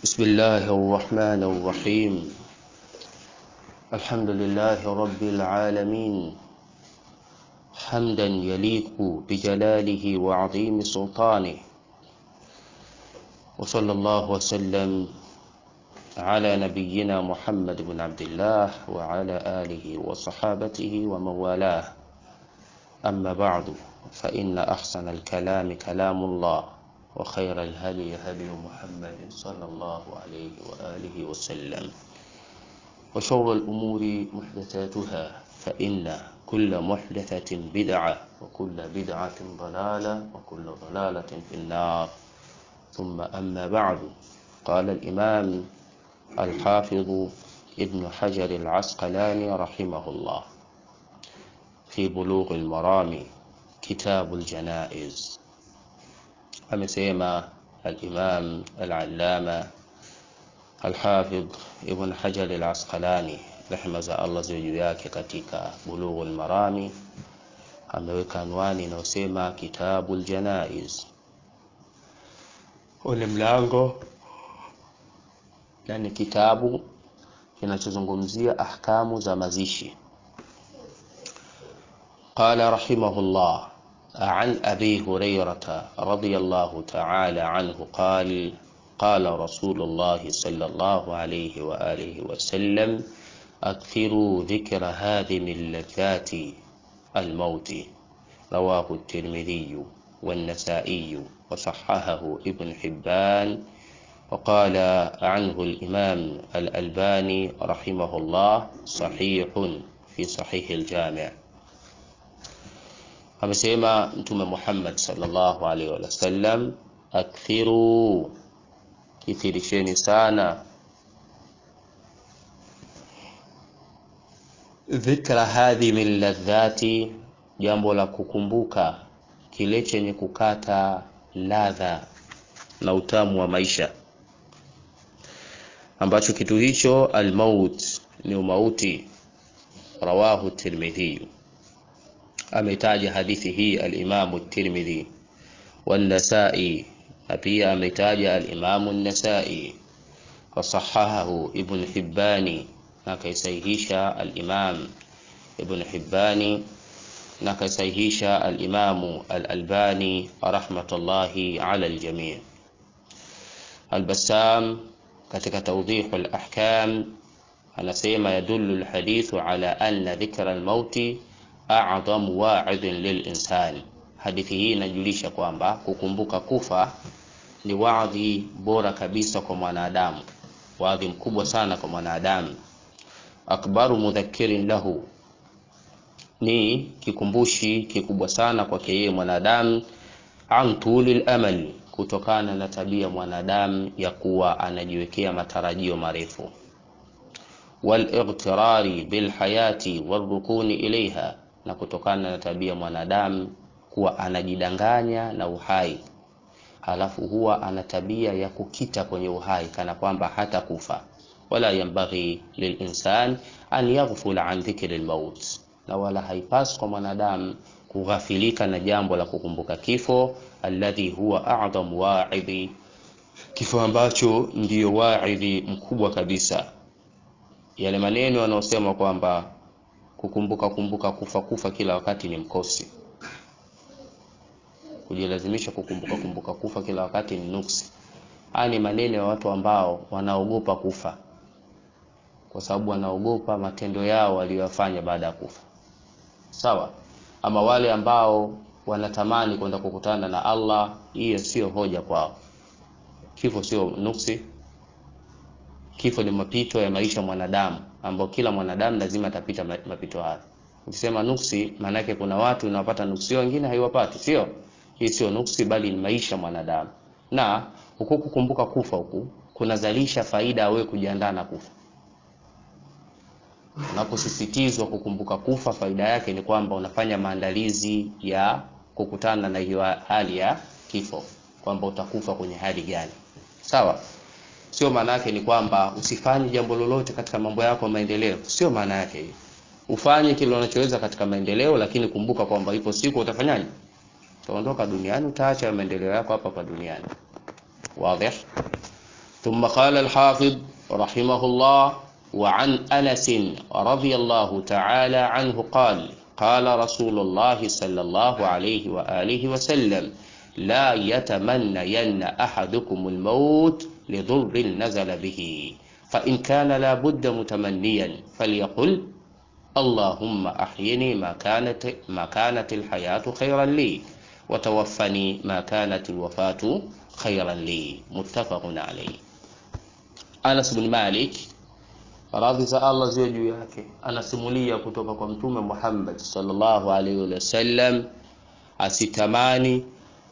بسم الله الرحمن الرحيم الحمد لله رب العالمين حمدا يليق بجلاله وعظيم سلطانه وصلى الله وسلم على نبينا محمد بن عبد الله وعلى آله وصحابته ومن والاه أما بعد فإن أحسن الكلام كلام الله وخير الهدي هدي محمد صلى الله عليه وآله وسلم وشر الأمور محدثاتها فإن كل محدثة بدعة وكل بدعة ضلالة وكل ضلالة في النار ثم أما بعد قال الإمام الحافظ ابن حجر العسقلاني رحمه الله في بلوغ المرام كتاب الجنائز amesema al-Imam al-Allama al-Hafidh Ibn Hajar al-Asqalani rehema za Allah ziwe juu yake katika Bulughul Marami ameweka anwani inayosema Kitabul Janaiz. Ule mlango yani kitabu kinachozungumzia ahkamu za mazishi. Qala rahimahullah عن أبي هريرة رضي الله تعالى عنه قال قال رسول الله صلى الله عليه وآله وسلم أكثروا ذكر هذه اللذات الموت رواه الترمذي والنسائي وصححه ابن حبان وقال عنه الإمام الألباني رحمه الله صحيح في صحيح الجامع amesema mtume Muhammad sallallahu alaihi wasallam akthiru kithirisheni sana dhikra hadhi min ladhati jambo la kukumbuka kile chenye kukata ladha na utamu wa maisha ambacho kitu hicho almaut ni umauti rawahu tirmidhi ametaja hadithi hii al-Imam at-Tirmidhi wan-Nasa'i na pia ametaja al-Imam an-Nasa'i wasahahahu Ibn Hibbani na kaisahihisha al-Imam Ibn Hibbani na kaisahihisha al-Imam al-Albani rahmatullahi ala al-jami' al-Bassam katika tawdih al-ahkam anasema yadullu al-hadithu ala anna dhikra al-mauti a'dhamu wa'idhin lilinsani. Hadithi hii inajulisha kwamba kukumbuka kufa ni wadhi bora kabisa kwa mwanadamu, wadhi mkubwa sana kwa mwanadamu. Akbaru mudhakirin lahu, ni kikumbushi kikubwa sana kwake yeye mwanadamu. An tulil amal, kutokana na tabia mwanadamu ya kuwa anajiwekea matarajio marefu. Wal-ightirari bilhayati warrukuni ilaiha na kutokana na tabia mwanadamu kuwa anajidanganya na uhai, halafu huwa ana tabia ya kukita kwenye uhai kana kwamba hata kufa. Wala yambaghi lilinsan an yaghfula an dhikri lmaut, na wala haipaswi kwa mwanadamu kughafilika na jambo la kukumbuka kifo, alladhi huwa a'dham wa'idhi, kifo ambacho ndiyo wa'idhi mkubwa kabisa. Yale maneno yanayosema kwamba kukumbuka kumbuka kufa kufa kila wakati ni mkosi. Kujilazimisha kukumbuka kumbuka kufa kila wakati ni nuksi. Haya ni maneno ya watu ambao wanaogopa kufa, kwa sababu wanaogopa matendo yao waliyofanya baada ya kufa. Sawa. Ama wale ambao wanatamani kwenda kukutana na Allah, hiyo sio hoja kwao. Kifo sio nuksi. Kifo ni mapito ya maisha mwanadamu ambao kila mwanadamu lazima atapita mapito hayo. Ukisema nuksi, maana yake kuna watu unawapata nuksi, wengine haiwapati, sio? Hii sio nuksi, bali ni maisha mwanadamu. Na huku kukumbuka kufa huku kunazalisha faida wewe kujiandaa na kufa. Unaposisitizwa kukumbuka kufa, faida yake ni kwamba unafanya maandalizi ya kukutana na hiyo hali ya kifo, kwamba utakufa kwenye hali gani. Sawa? Sio maana yake ni kwamba usifanye jambo lolote katika mambo yako ya maendeleo. Sio maana yake hiyo. Ufanye kile unachoweza katika maendeleo, lakini kumbuka kwamba ipo siku utafanyaje? utaondoka duniani utaacha maendeleo yako hapa hapa duniani wazi ثم قال الحافظ رحمه الله وعن أنس رضي الله تعالى عنه قال قال رسول الله صلى الله عليه وآله وسلم لا يتمنين أحدكم الموت لضر نزل به فإن كان لا بد متمنيا فليقل اللهم أحيني ما كانت ما كانت الحياة خيرا لي وتوفني ما كانت الوفاة خيرا لي متفق عليه Anas bin Malik radhi za Allah ziwe juu yake anasimulia kutoka kwa Mtume Muhammad sallallahu alaihi wasallam, asitamani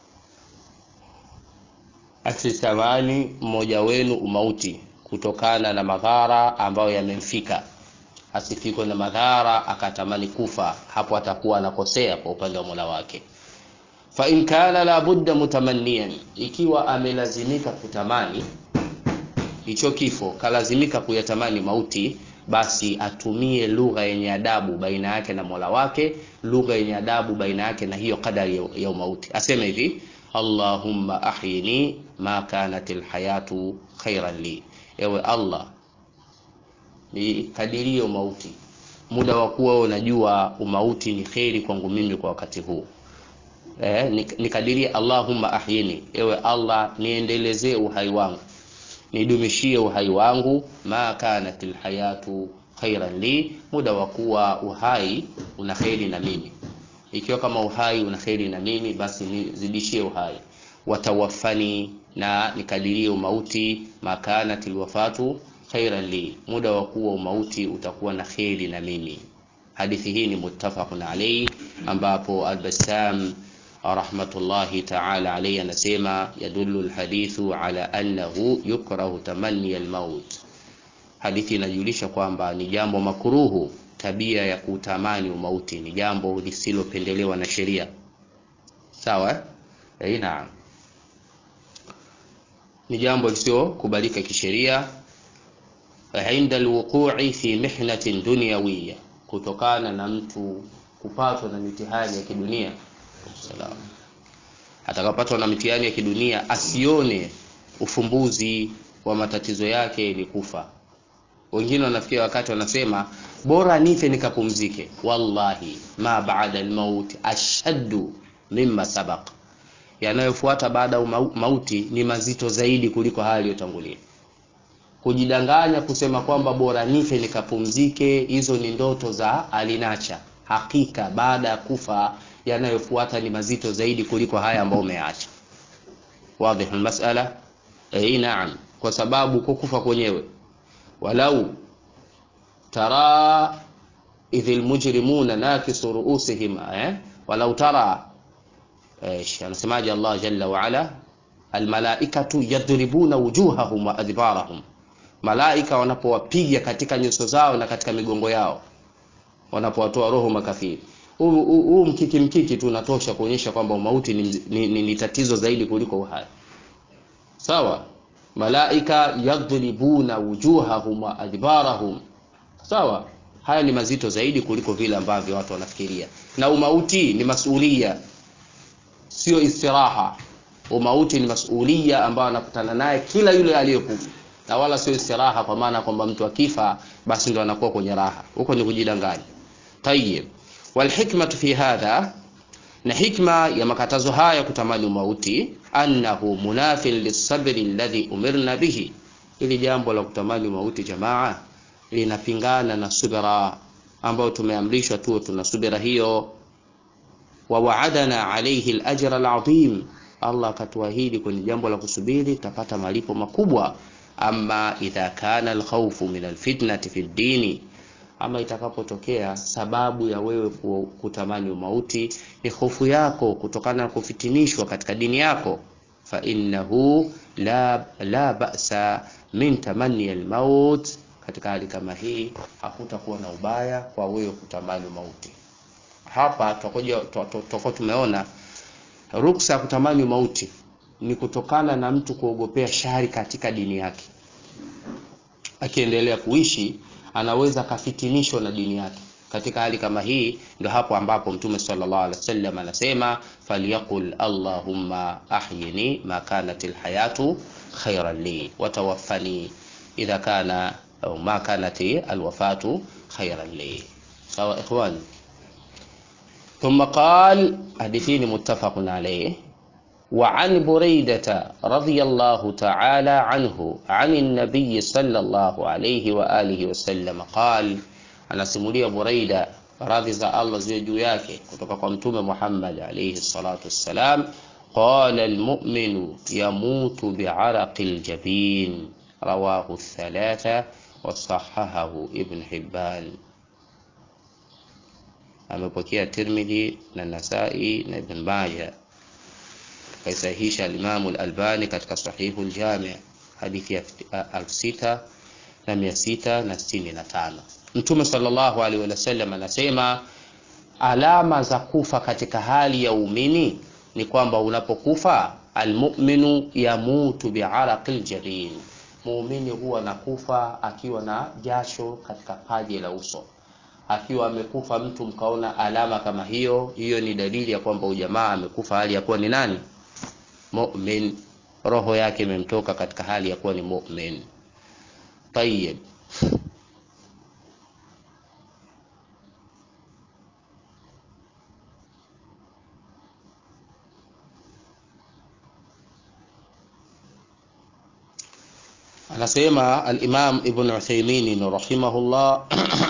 asitamani mmoja wenu umauti kutokana na madhara ambayo yamemfika, asifikwe na madhara akatamani kufa, hapo atakuwa anakosea kwa upande wa Mola wake. Fa in kana la budda mutamanniyan, ikiwa amelazimika kutamani hicho kifo kalazimika kuyatamani mauti, basi atumie lugha yenye adabu baina yake na Mola wake, lugha yenye adabu baina yake na hiyo kadari ya, ya mauti. Aseme hivi, Allahumma ahyini ma kanat alhayatu khairan li, ewe Allah nikadirie mauti muda wa kuwa unajua umauti ni kheri kwangu mimi kwa wakati huu. Eh, nikadirie Allahumma ahyini, ewe Allah niendelezee uhai wangu nidumishie uhai wangu, ma kanat alhayatu khairan li, muda wa kuwa uhai una kheri na mimi. Ikiwa kama uhai una kheri na mimi, basi nizidishie uhai. Watawafani, na nikadirie umauti, ma kanat alwafatu khairan li, muda wa kuwa umauti utakuwa na kheri na mimi. Hadithi hii ni muttafaqun alayhi, ambapo Al-Bassam rahmatullahi ta'ala alayhi anasema yadullu alhadithu ala annahu yukrahu tamanni almaut. Hadithi inajulisha kwamba ni jambo makuruhu, tabia ya kutamani umauti ni jambo lisilopendelewa na sheria. Sawa eh, naam, ni jambo lisiokubalika kisheria. Inda alwuqu'i fi mihnatin dunyawiyya, kutokana na mtu kupatwa na mitihani ya kidunia Salam. Atakapatwa na mitihani ya kidunia asione ufumbuzi wa matatizo yake ni kufa. Wengine wanafikia wakati wanasema bora nife nikapumzike. Wallahi, ma baada almaut ashaddu mimma sabaq, yanayofuata baada ya mauti ni mazito zaidi kuliko haya yaliyotangulia. Kujidanganya kusema kwamba bora nife nikapumzike, hizo ni ndoto za alinacha. Hakika baada ya kufa yanayofuata ni mazito zaidi kuliko haya ambayo umeacha. Wazi almasala? Eh, naam, kwa sababu kukufa kwenyewe, walau tara idhil mujrimuna nakisu ruusihim, eh, walau tara eh, anasemaje Allah jalla wa ala, almalaikatu yadribuna wujuhahum wa adbarahum, malaika wanapowapiga katika nyuso zao na katika migongo yao, wanapowatoa roho makafiri huu mkiki mkiki tu unatosha kuonyesha kwamba mauti ni, ni, ni, ni tatizo zaidi kuliko uhai. Sawa, malaika yadribuna wujuhahum wa adbarahum. Sawa, haya ni mazito zaidi kuliko vile ambavyo watu wanafikiria, na umauti ni masulia, sio istiraha. Umauti ni masulia ambayo anakutana naye kila yule aliyekufa, na wala sio istiraha, kwa maana kwamba mtu akifa basi ndo anakuwa kwenye raha. Huko ni kujidanganya. Tayyib. Walhikmatu fi hadha, na hikma ya makatazo haya kutamani umauti, annahu munafin lisabri alladhi umirna bihi, ili jambo la kutamani umauti jamaa linapingana na subira ambayo tumeamrishwa tuwe tuna subira hiyo. Wa waadana alayhi alajra alazim, Allah akatuahidi kwenye jambo la kusubiri tutapata malipo makubwa. Ama idha kana alkhawfu min alfitnati fi ddini ama itakapotokea sababu ya wewe kutamani umauti ni hofu yako kutokana na kufitinishwa katika dini yako, fa innahu la, la ba'sa min tamanni almaut. Katika hali kama hii hakutakuwa na ubaya kwa wewe kutamani umauti. Hapa tutakuwa tumeona ruksa ya kutamani umauti ni kutokana na mtu kuogopea shari katika dini yake, akiendelea kuishi anaweza akafitinishwa na dini yake. Katika hali kama hii, ndio hapo ambapo Mtume sallallahu alaihi wasallam anasema falyaqul allahumma ahyini ma kanat alhayatu khairan li watawaffani idha kana au ma kanat alwafatu khairan li sawa ikhwan ثم قال حديثين متفق عليه وعن بريدة رضي الله تعالى عنه عن النبي صلى الله عليه وآله وسلم قال anasimulia Buraida radhi za Allah ziwe juu yake kutoka kwa mtume Muhammad alayhi salatu wassalam qala almu'minu yamutu bi'araqi aljabin rawahu thalatha wa sahahahu ibn Hibban amepokea Tirmidhi na Nasai na Ibn Majah kaisahihisha al-Imam al-Albani katika sahihu al-Jami' hadithi ya 6600 na 665 Mtume sallallahu alaihi wasallam anasema alama za kufa katika hali ya umini ni kwamba unapokufa almu'minu yamutu bi'araqil jabin, muumini huwa anakufa akiwa na jasho katika paji la uso. Akiwa amekufa mtu mkaona alama kama hiyo, hiyo ni dalili ya kwamba ujamaa amekufa hali ya kuwa ni nani? Mu'min, roho yake imemtoka katika hali ya kuwa ni mu'min. Tayyib. anasema al-Imam Ibn Uthaymeen rahimahullah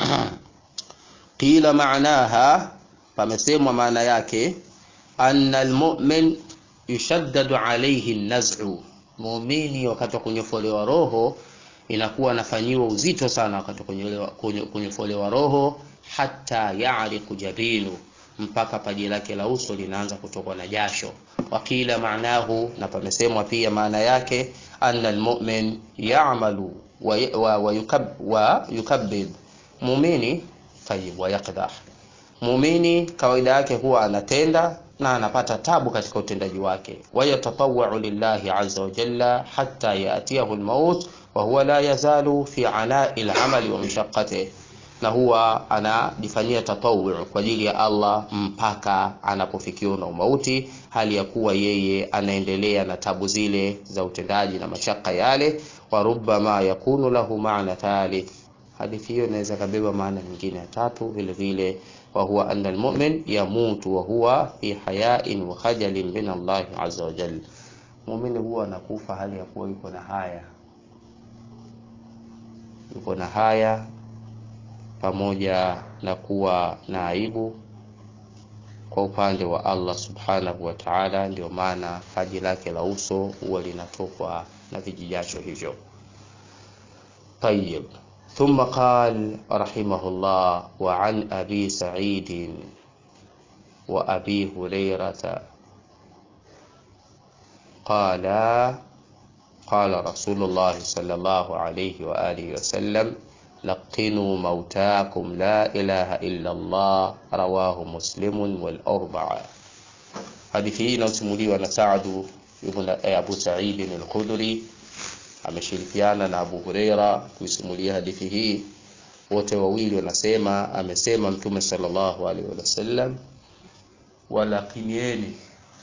qila maanaha pamesemwa maana yake anna al-mu'min yushaddadu alayhi an-naz'u muumini wakati wa kunyofolewa roho inakuwa anafanyiwa uzito sana wakati wa kunyofolewa roho hata ya'riqu jabinu mpaka paji lake la uso linaanza kutokwa na jasho wakila maanahu na pamesemwa pia maana yake anna almu'min ya'malu wa, wa, wa, yukab, wa yukabbid muumini tayib wa yaqdah muumini kawaida yake huwa anatenda na anapata tabu katika utendaji wake wayatatawau lillahi azza wa jalla hatta yatiyahu almaut wa huwa la yazalu fi anai lamali wa mashaqqatihi na huwa anajifanyia tatawu kwa ajili ya Allah mpaka anapofikiwa na umauti, hali ya kuwa yeye anaendelea na tabu zile za utendaji na mashaka yale. wa rubbama yakunu lahu maana thalith, hadithi hiyo inaweza kabeba maana nyingine ya tatu vile vile, wa huwa anna almu'min yamutu wa huwa fi hayain wa khajalin min Allah azza wa jalla, muumini huwa anakufa hali ya kuwa yuko na haya, yuko na haya pamoja na kuwa na aibu kwa upande wa Allah subhanahu wa ta'ala. Ndio maana paji lake la uso huwa linatokwa na vijijasho hivyo. Tayyib, thumma qal rahimahullah wa an abi sa'id wa abi hurairata qala qala rasulullah sallallahu alayhi wa alihi wa sallam لقنوا موتاكم لا إله إلا الله رواه مسلم والأربعة hadithi hii inasimuliwa na Saadu ibn Abu Sa'id al-Khudri ameshirikiana na Abu Huraira kuisimulia hadithi hii. Wote wawili wanasema, amesema Mtume sallallahu alaihi wasallam, walakinieni,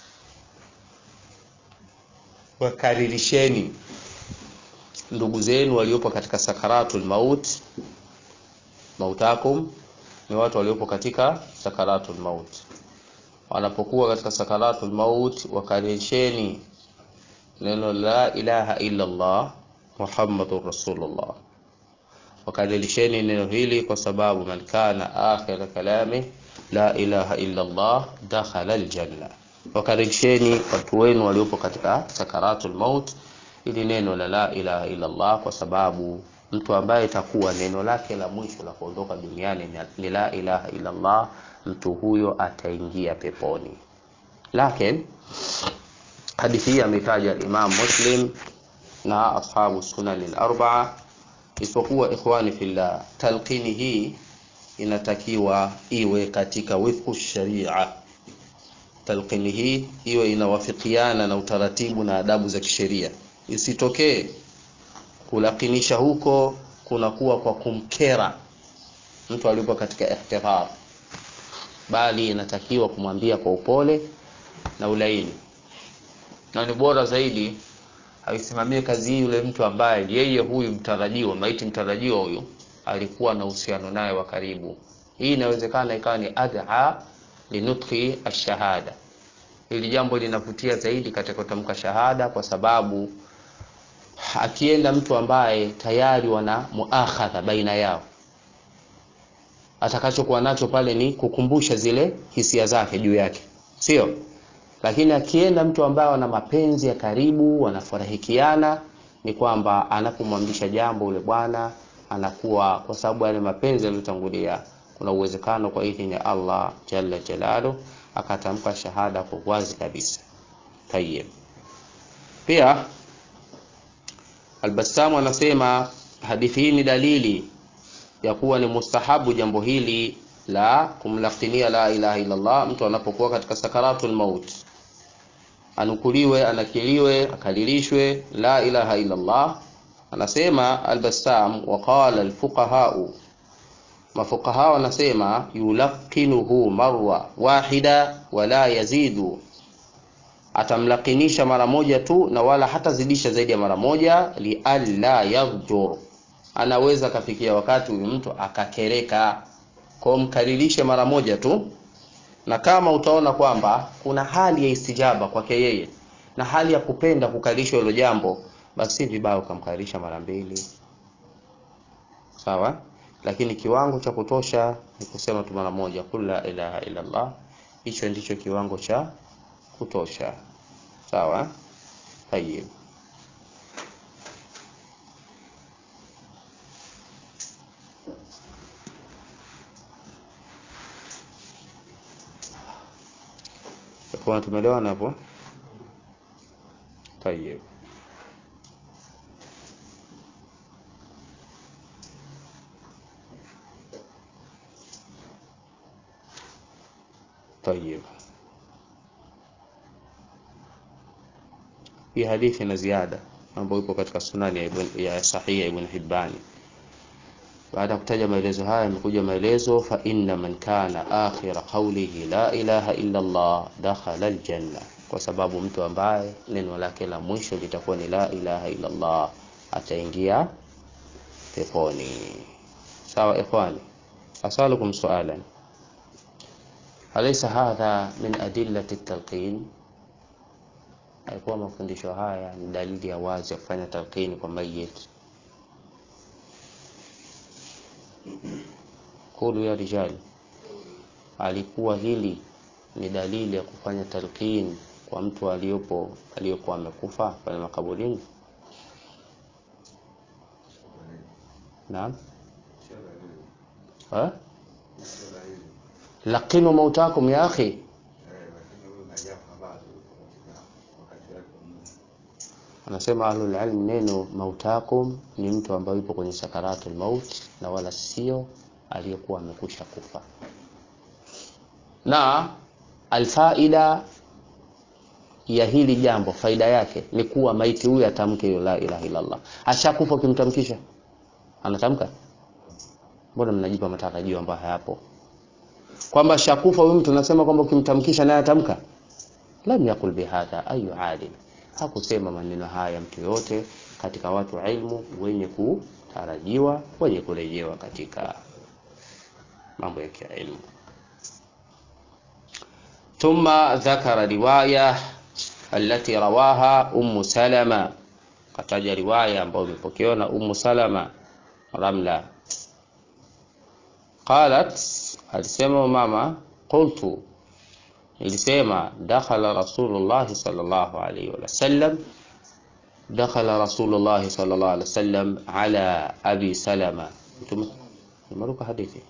wakaririsheni ndugu zenu waliopo katika sakaratul maut. Mautakum ni watu waliopo katika sakaratul maut. Wanapokuwa katika sakaratul maut, wakarisheni neno la ilaha illa Allah Muhammadur Rasulullah, wakarisheni neno hili kwa sababu man kana akhira kalami la ilaha illa Allah dakhala aljanna. Wakarisheni watu wenu waliopo katika sakaratul maut ili neno la la ilaha illa Allah, kwa sababu mtu ambaye itakuwa neno lake la mwisho la kuondoka duniani ni la ilaha illa Allah, mtu huyo ataingia peponi. Lakini hadithi hii ametaja Imam Muslim na ashabu sunan al-arba'a, isipokuwa ikhwani fillah, talqini hii inatakiwa iwe katika wifqu sharia. Talqini hii iwe inawafikiana na utaratibu na adabu za kisheria isitokee kulakinisha huko kunakuwa kwa kumkera mtu alipo katika ihtihar, bali inatakiwa kumwambia kwa upole na ulaini, na ni bora zaidi aisimamie kazi hii yule mtu ambaye yeye huyu mtarajiwa maiti mtarajiwa huyu alikuwa na uhusiano naye wa karibu hii inawezekana ikawa ni adha linutki ashahada hili jambo linavutia zaidi katika kutamka shahada kwa sababu akienda mtu ambaye tayari wana muakhadha baina yao atakachokuwa nacho pale ni kukumbusha zile hisia zake juu yake sio lakini akienda mtu ambaye wana mapenzi ya karibu wanafurahikiana ni kwamba anapomwamrisha jambo ule bwana anakuwa kwa sababu yale mapenzi yaliyotangulia kuna uwezekano kwa idhini ya Allah jalla jalalu akatamka shahada kwa wazi kabisa tayeb pia Albasamu anasema hadithi hii ni dalili ya kuwa ni mustahabu jambo hili la kumlakinia la ilaha illa Allah mtu anapokuwa katika sakaratul maut anukuliwe anakiliwe akalilishwe la ilaha illa Allah anasema Albassam waqala alfuqahau mafuqaha wanasema yulaqinuhu marwa wahida wala yazidu atamlakinisha mara moja tu na wala hatazidisha zaidi ya mara moja lialla yadhjur anaweza akafikia wakati huyu mtu akakereka kwa mkaririshe mara moja tu na kama utaona kwamba kuna hali ya istijaba kwake yeye na hali ya kupenda kukarishwa hilo jambo basi si vibaya ukamkaririsha mara mbili sawa lakini kiwango cha kutosha ni kusema tu mara moja kul la ilaha illa Allah hicho ndicho kiwango cha kutosha sawa tayib kwa tumeelewana hapo tayib طيب hii hadithi na ziada ambayo ipo katika sunani ya, ibn, ya sahihi ya Ibn Hibban baada ya kutaja maelezo haya yamekuja maelezo fa inna man kana akhira qawlihi la ilaha illa Allah dakhala aljanna kwa sababu mtu ambaye neno lake la mwisho litakuwa ni la ilaha illa Allah ataingia peponi sawa ikhwani asalukum sualan alaysa hadha min adillati at-talqin alikuwa mafundisho haya ni dalili ya wazi ya kufanya talqini kwa mayit kulu ya rijali alikuwa hili ni dalili ya kufanya talqin kwa mtu aliyopo aliyokuwa amekufa pale makaburini naam ha laqinu mautakum ya akhi anasema ahlul ilm neno mautakum ni mtu ambaye yupo kwenye sakaratul maut na wala sio aliyekuwa amekwisha kufa na alfaida ya hili jambo faida yake ni kuwa maiti huyu atamke hiyo la ilaha illa Allah ashakufa ukimtamkisha anatamka mbona mnajipa matarajio ambayo hayapo kwamba shakufa huyu mtu nasema kwamba ukimtamkisha naye atamka lam yakul bihadha ayu alim hakusema maneno haya mtu yote katika watu wa ilmu wenye kutarajiwa wenye kurejewa katika mambo ya kiilmu ثم ذكر رواية التي رواها أم سلمة kataja riwaya ambayo imepokewa na Ummu Salama Ramla qalat alisema mama qultu nilisema dakhala rasulullah sallallahu alayhi wa sallam dakhala rasulullah sallallahu alayhi wa sallam ala abi salama tumeruka hadithi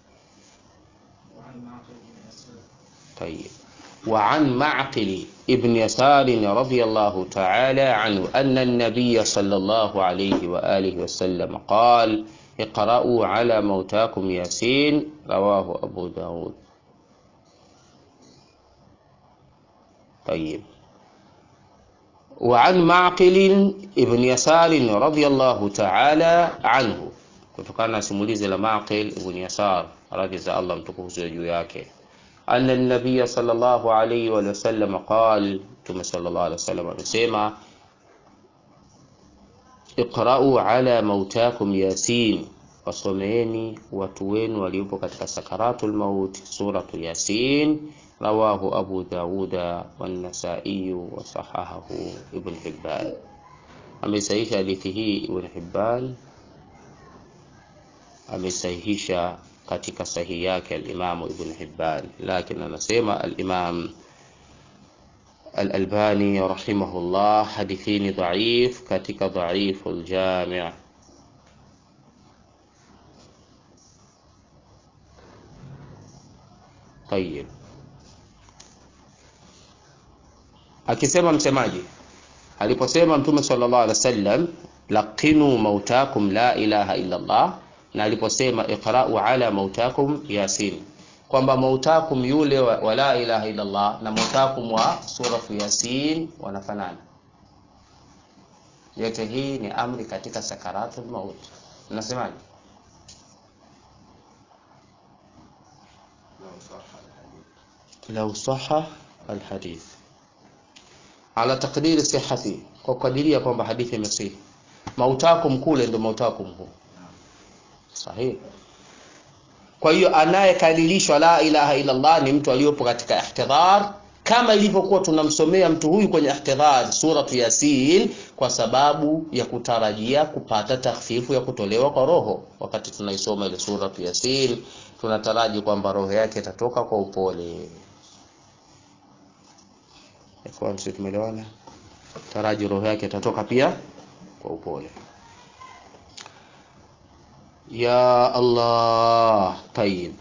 طيب وعن معقل ابن يسار رضي الله تعالى عنه أن النبي صلى الله عليه وآله وسلم قال اقرأوا على موتاكم ياسين رواه أبو داود طيب وعن معقل ابن يسار رضي الله تعالى عنه kutokana na simulizi la Maqil ibn Yasar radhi za Allah mtukufu juu yake أن النبي صلى الله عليه وسلم قال ثم صلى الله عليه وسلم amesema iqra'u ala mautakum yasin wasomeeni watu wenu waliopo katika sakaratul maut suratu yasin rawahu abu dauda wan-nasai wa sahahahu ibn hibban amesahihisha hadithi hii ibn hibban amesahihisha katika sahihi yake al-Imam Ibn Hibban, lakini anasema al-Imam al-Albani rahimahullah hadithi ni dhaif katika dhaifu al-Jami' Tayyib, akisema msemaji aliposema Mtume sallallahu alaihi wasallam laqinu mautakum la ilaha illa Allah na aliposema iqra'u ala mautakum yasin kwamba mautakum yule wa, wa la ilaha illa Allah na mautakum wa suratu yasin wanafanana yote hii ni amri katika sakaratul maut unasemaje lau saha alhadith ala taqdiri sihhati kwa kadiria kwamba hadithi imesihi mautakum kule ndio mautakum huu sahihi kwa hiyo anayekadilishwa la ilaha illa Allah ni mtu aliyopo katika ihtidhar kama ilivyokuwa tunamsomea mtu huyu kwenye ihtidhar suratu yasin kwa sababu ya kutarajia kupata takhfifu ya kutolewa kwa roho wakati tunaisoma ile suratu yasin tunataraji kwamba roho yake itatoka kwa upole kwa sisi tumeelewana taraji roho yake itatoka pia kwa upole ya Allah tayib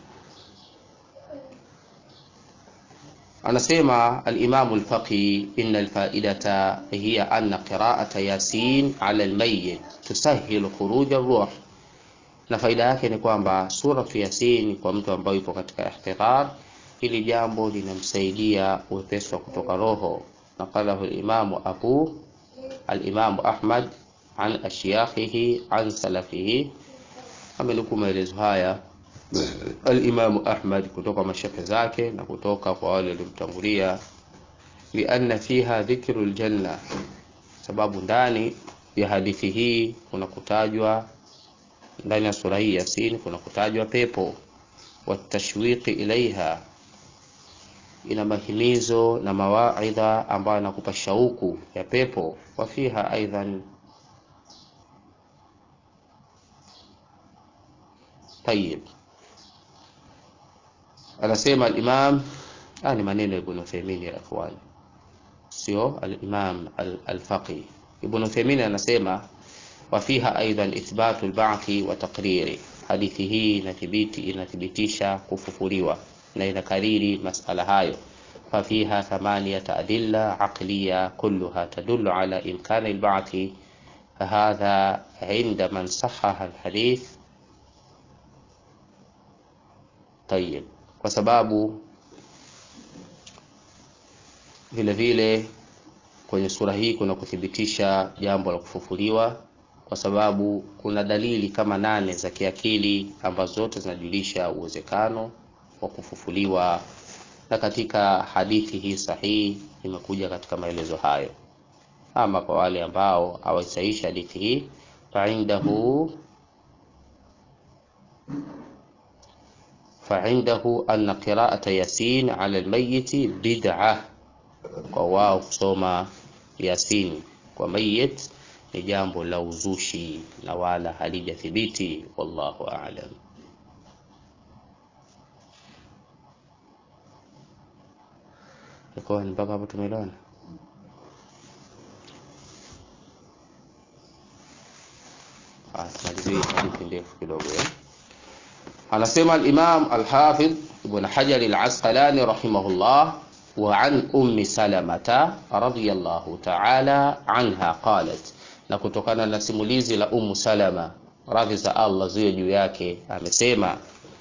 anasema al-Imam al-Faqi inna al-fa'idata hiya anna qira'ata Yasin 'ala al-mayyit tusahhilu khuruj ar-ruh na faida yake ni kwamba suratu Yasin kwa mtu ambaye yupo katika ihtidhar hili jambo linamsaidia uwepesi wa kutoka roho naqalahu al-Imam Abu al-Imam Ahmad an ashyakhihi an salafihi amenukuu maelezo haya al-Imam Ahmad kutoka mashekhe zake na kutoka kwa wale waliomtangulia lianna fiha dhikru aljanna sababu ndani ya hadithi hii kuna kutajwa ndani ya sura hii Yasin kuna kutajwa pepo watashwiqi ilaiha ina mahimizo na mawaidha ambayo anakupa shauku ya pepo wa fiha aidan طيب anasema al-Imam ah ni maneno ya Ibn Uthaymeen ya ikhwan sio al-Imam al-Faqih Ibn Uthaymeen anasema wa fiha aidan ithbatu al-ba'thi wa taqriri hadithi hii inathibiti inathibitisha kufufuliwa na inakariri masala hayo ففيها ثمانية أدلة عقلية كلها تدل على إمكان البعث فهذا عند من صحح الحديث Tayyib, kwa sababu vile vile kwenye sura hii kuna kuthibitisha jambo la kufufuliwa, kwa sababu kuna dalili kama nane za kiakili ambazo zote zinajulisha uwezekano wa kufufuliwa, na katika hadithi hii sahihi imekuja katika maelezo hayo. Ama kwa wale ambao hawaisahihi hadithi hii, faindahu فعنده أن قراءة ياسين على الميت بدعة kwa wao kusoma yasin kwa mayit ni jambo la uzushi na wala halijathibiti wallahu a'lam iko mpaka hapo tumeelewana ah tumalizie hadithi ndefu kidogo eh anasema al-Imam al-Hafidh Ibn Hajar al-Asqalani rahimahullah wa an ummi Salamata radhiyallahu ta'ala anha qalat, na kutokana na simulizi la Ummu Salama radhi za Allah ziwe juu yake amesema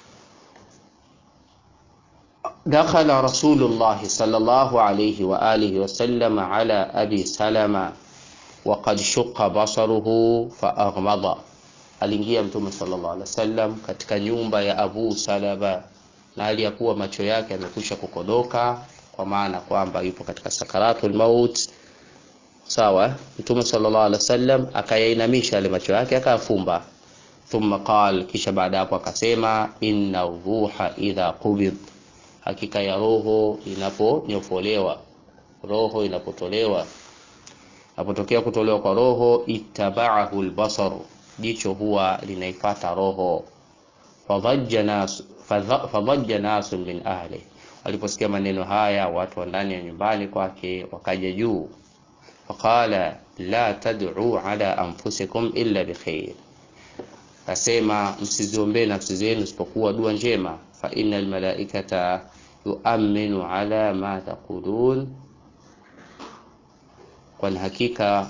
dakhala Rasulullah sallallahu alayhi wa alihi wa sallam ala abi Salama wa qad shaqqa basaruhu fa aghmada aliingia mtume sallallahu alaihi wasallam katika nyumba ya Abu Salama na aliyakuwa macho yake yamekwisha kukodoka kwa maana kwamba yupo katika sakaratul maut sawa mtume sallallahu alaihi wasallam akayainamisha yale macho yake akayafumba thumma qal kisha baada hapo akasema inna ruha idha qubid hakika ya roho inaponyofolewa roho inapotolewa napotokea kutolewa kwa roho ittaba'ahu albasar jicho huwa linaifata roho fadhajja nas fadhajja nas min ahli aliposikia maneno haya watu wa ndani ya nyumbani kwake wakaja juu faqala la tad'u ala anfusikum illa bikhair asema msiziombee nafsi zenu isipokuwa dua njema fa innal malaikata yu'minu ala ma taqulun kwani hakika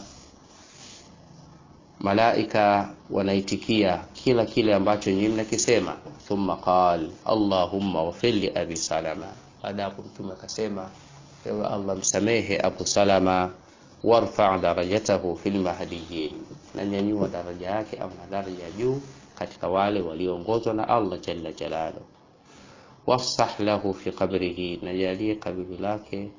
malaika wanaitikia kila kile ambacho nyinyi mnakisema thumma qal allahumma wafir li abi salama baada hapo mtume akasema ewe allah msamehe abu salama warfa darajatahu fil mahdiyin na nyanyua daraja yake ama daraja ya juu katika wale walioongozwa na allah jalla jalaluhu wafsah lahu fi qabrihi na jalie kaburi lake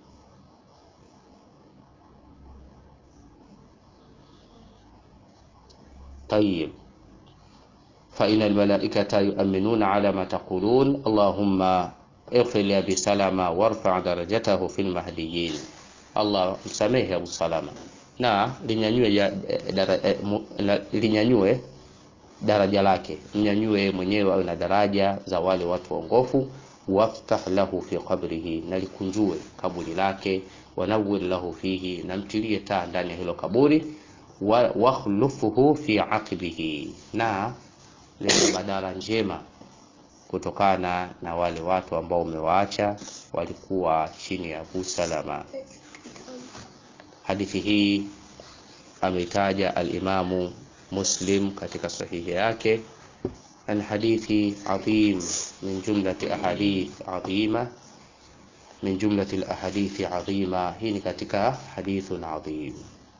طيب فإن الملائكة يؤمنون على ما تقولون اللهم اغفر لأبي سلمة وارفع درجته في المهديين Allah msamehe Abu Salama na linyanyue ya, dara, eh, mu, la, linyanyue daraja lake mnyanyue mwenyewe awe na daraja za wale watu waongofu waftah lahu fi qabrihi na likunjue kaburi lake wanawwir lahu fihi na mtilie taa ndani ya hilo kaburi wakhlufuhu fi aqibihi na leta badala njema kutokana na wale watu ambao umewaacha walikuwa chini ya Abu Salama. Hadithi hii ameitaja al-Imamu Muslim katika sahihi yake an hadithi adhim min jumlati ahadith adhima min jumlati al-ahadithi adhima. Hii ni katika hadithun adhim.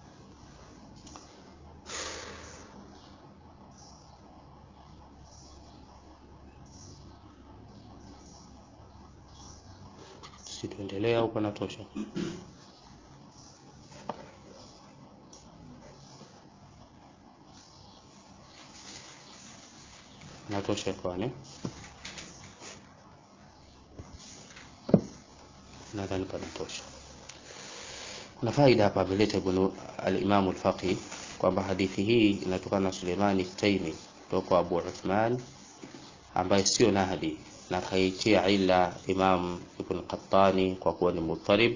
Situendelea au panatosha? Natosha kwani? Nadhani panatosha. Kuna faida hapa ameleta Ibn al-Imam al-Faqih kwamba hadithi hii inatokana na Suleimani Taimi kutoka Abu Uthman ambaye sio Nahdi na kaitia ila Imam Ibn Qattani kwa kuwa ni mutarib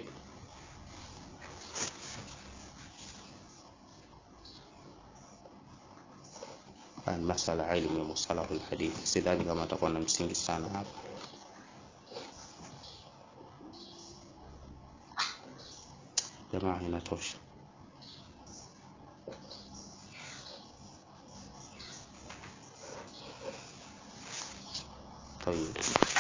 masala ilmu ya musalahu alhadith, sidhani kama atakuwa na msingi sana hapa. Jamaa, inatosha. طيب